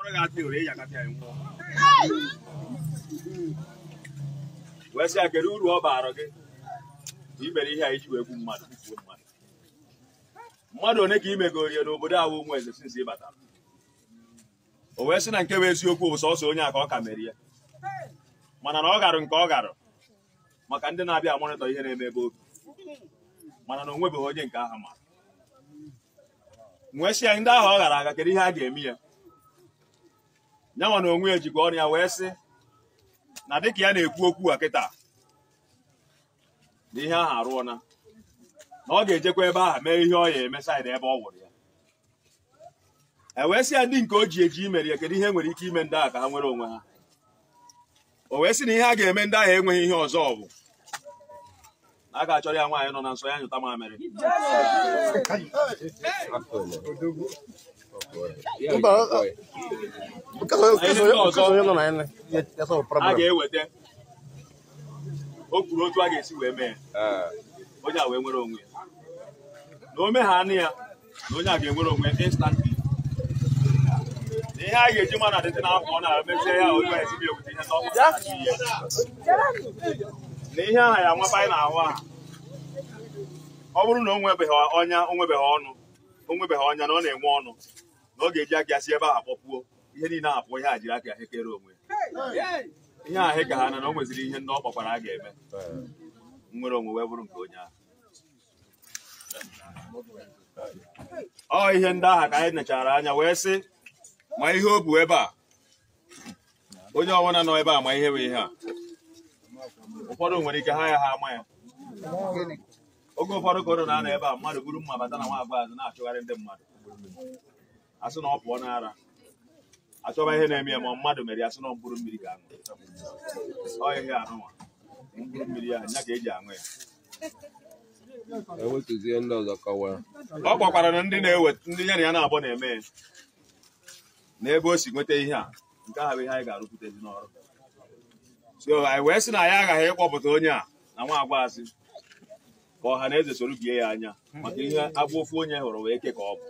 ga-atị ore ya kasị anyị nwụọ wee sị ya kedu uru ọ baara gị na i mere ihe a iji wee gbu mmadụ gbufuo mmadụ mmadụ one ka i megoro ya n'obodo ahụ ụmụ eze sinsi ị batara o wee sị na nke bụ eziokwu bụ sọsọ onye a ka ọ ka mere ya mana na ọ garụ nke ọ garụ maka ndị na-abịa amonịtọ ihe na-eme ebe obi mana na o nwebeghị onye nke aha ma wee sị ya ndị ahụ ọ gara aga kedu ihe a ga-eme ya nyanwa na onwe ya jikwa ọnụ ya wee sị na dịka ya na-ekwu okwu a kịta na ihe ahụ arụọna na ọ ga-ejekwa ebe ahụ mee ihe ọ ya eme saịdị ebe ọ wụrụ ya e wee sị ya ndị nke o ji eji imere ya kedu ihe nwere ike ime ndị ahụ ka ha nwere onwe ha o wee sị na ihe a ga-eme ndị ahụ enweghị ihe ọzọ ọ bụ na a ga-achọrọ ya nwaanyị nọ na nsọ ya nyụta mamịrị a ga-eweta o kwuru otu a ga-esi wee mee ya onye a wee nwere onwe ya na o megha anụ ya na onye a ga-enwere onwe ya instantly na ihe a ga-eji ma na dịtị n'afọ ọ na-emezie ya onye a esibi ewute ihe n'ọkụ na ihe aha ya nwapa anyị na-ahụ aha ọ bụrụ na o nwebeghị ọnya o nwebeghị ọnụ o nwebeghị ọnya na ọ na-enwe ọnụ na ọ ga-eji aka ya si ebe ahụ kpọpuo ihe niile ahapụ ihe a jiri aka ya hekere onwe ya ihe ahụ ka ha na na o nweziri ihe ndị ọ kpọkwara a ga-eme nwere onwe wee bụrụ nke onye ahụ ọ ihe ndị ahụ ka anyị nechara anya wee sị ma ihe o bu ebe a onye ọbụla nọ ebe a ma ihe bụ ihe a ụfọdụ nwere ike ha ya ha ama ya oge ụfọdụ ka ụnụ na-anọ ebe a mmadụ buru mma bata na nwa agbọghọ azụ na-achụgharị ndị mmadụ asị na ọ pụọ n'ara achọba ihe na-eme ya ma mmadụ mere ya sị na ọ mkpụrụ mmiri ka aṅụ ọ ihe anụnwa mkpụrụ mmiri ya nya ka eji aṅụ ya ewetụzie ndị ọzọ kọwaa ọ gbakwara na ndị na-eweta ndị ya na ya na-abụ na-eme ya na ebe o si nweta ihe a nke ahụ bụ ihe anyị ga-arụpụtezi n'ọrụ so anyị wee sị na anyị aghaghị ịkpọpụta onye a na nwa agbaasị ka ọha na eze soro bie ya anya maka ihe agba ofu onye hụrụ wee ike ka ọ bụ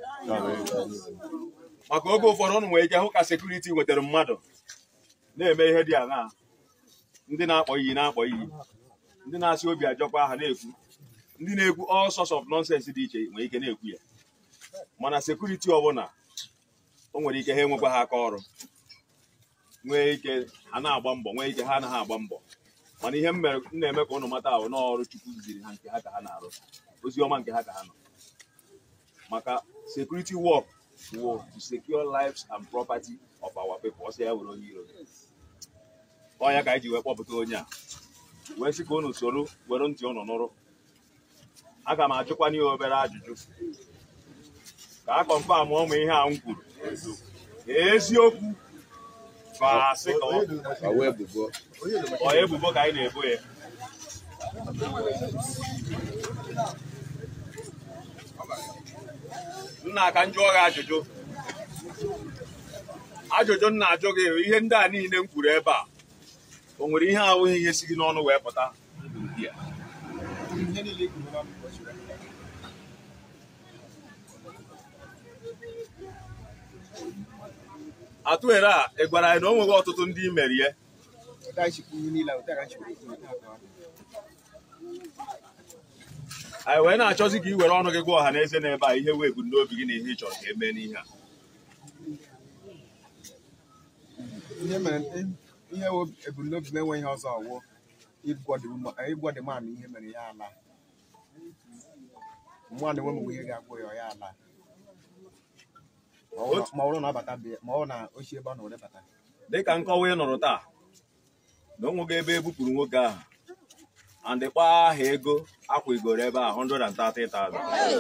maka oge ụfọdụ ụnụ nwere ike hụ ka sekuriti nwetara mmadụ na-eme ihe dị aṅaa ndị na-akpọ iyi na-akpọ iyi ndị na-asị obi ajọkwa aha na-ekwu ndị na-ekwu all sorts of nonsense dị iche nwere ike na-ekwu ya mana sekuriti ọbụla o nwere ike ha enwekwa ha aka ọrụ nwee ike ha na-agba mbọ nwee ike ha anaghị agba mbọ mana ihe m mere- m na-eme ka ụnụ mata ahụ n'ọrụ Chukwu ziri ha nke ha ka ha na-arụ ozi ọma nke ha ka ha nọ maka security work wo to secure lives and property of our people ọsọ ya were onye iro ọ ya ka anyị ji wee kpọpụta onye a wee sị ka unu soro were ntị unu nụrụ aga m ajụkwana ya obere ajụjụ ka a kọnfam ụmụ ihe a m kwuru eziokwu ka asị ka ọ ka wee ebubo ọ ebubo ka anyị na-ebo ya nna ka m jụọ gị ajụjụ ajụjụ m na-ajụ gị bụ ihe ndị a niile m kwuru ebe a o nwere ihe ahụghị ihe si gị n'ọnụ wee pụta n'ụdị a? atụere a ị gwara anyị na o nweghị ọtụtụ ndị i merie anyị wee na-achọzi ka i were ọnụ gị gwa ọha na eze n'ebe a ihe wee ebumnobi gị na ihe ị chọrọ ka e mee n'ihe a ihe mere ihe wo ebumnobi m enweghị ọzọ ọwụ ịgwọ dị man ihe mere ya ala nwa na enwe m ihe ga-agwọ ya ya ala Ma ọ bụrụ- ma ọ bụrụ na ọ bata bịa ma ọ na ochi ebe ọ na were bata dịka nkọwa ị nụrụ taa na o nweghị ebe e bupụrụ nwoke ahụ and kpọọ aha ego akwụgoro ebe a 130,000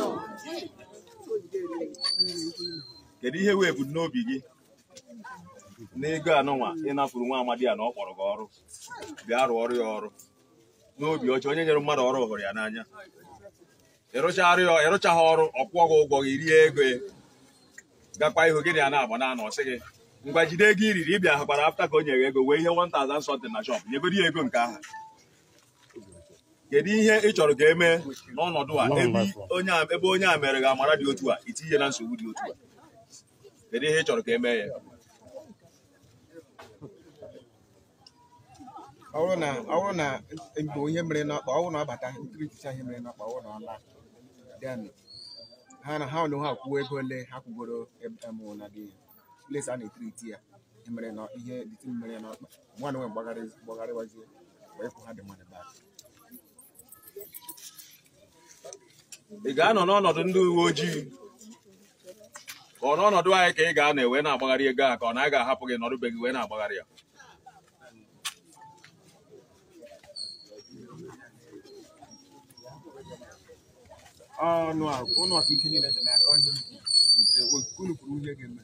kedu ihe wee ebumnobi gị n'ego anụnwa ịnafuru nwa amadi a na ọ kpọrọ gị ọrụ bịa rụọ ọrụ ya ọrụ n'obi ọcha onye nyere mmadụ ọrụ hụrụ ya n'anya ịrụchagharị ya ịrụchaghị ọrụ ọ kwụọ gị ụgwọ gị rie ego ya gakwa ihu gị na ya na-agba na ọ sị gị ngwa jide ego i riri ịbịa hụkwara afta ka o nyere ego wee ihe 1000 something na shop nyegodi ya ego nke ahụ kedu ihe ị chọrọ ka emee n'ọnọdụ a ebe onye a ebe onye a mere gị amara dị otu a itinye na nsogbu dị otu a kedu ihe ị chọrọ ka emee ya ọ bụrụ na ọ bụrụ na mgbe ihe mere n'ọkpa ọ bụrụ na ọ bata nkiriticha ihe mere n'ọkpa ọ bụrụ na ọ laa then ha na ha na ha kwuo ego ole ha kwugoro emụ na dị place a na-etiriti ya ihe mere na ihe dịtị mere ya n'ọkpa nwa na nwe gbagharị gbagharịwazie wee kwụ ha dị mmadụ baa ị ga-anọ n'ọnọdụ ndị uwe ojii ka ọ n'ọnọdụ anyị ka ị ga-anọ wee na-agbagharị ego a ka ọ na a ga-ahapụ gị nọdụbe gị wee na-agbagharị ya ọnụ a ụnụ ọka ike niile dị n'aka ihe nke unu kwuru ihe ga-eme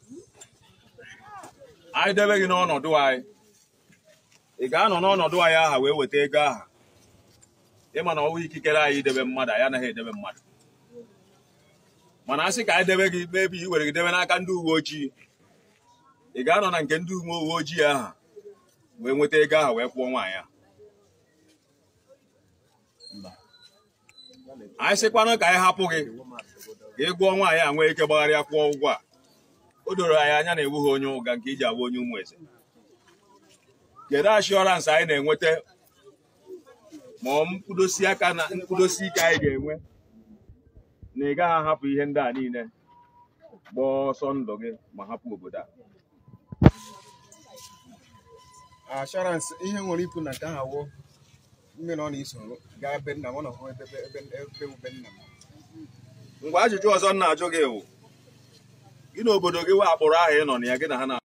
anyị debe gị n'ọnọdụ anyị ị ga-anọ n'ọnọdụ anyị aha wee weta ego aha ịma na ọwụ ikikere anyị idebe mmadụ anyị anaghị edebe mmadụ mana a sị ka anyị debe gị mebi i were gị debe n'aka ndị uwe ojii ị ga-anọ na nke ndị uwe uwe ojii aha wee nweta ego aha wee kwụọ nwaanyị a anyị sịkwanụ ka anyị hapụ gị ka ị gụọ nwaanyị a nwee ike gbagharịa kwụọ ụgwọ a o doro anyị anya na ewu ha onye ụga nke iji abụ onye ụmụ eze kedu ashọransị anyị na-enweta ma ọ mkpụdosi aka na mkpụdosi ike anyị ga-enwe na ị gaghị ahapụ ihe ndị a niile gbaa ọsọ ndụ gị ma hapụ obodo a ashọransị ihe nwere ikwu na nke ahụ wụ mme na ọ na-eso gaa ebe nna m ọ nọhụ ebe ebe ebe ebe nna m ngwa ajụjụ ọzọ m na-ajụ gị bụ gị na obodo gị wee akpụrụ ahụ ị nọ na ya gị na ha na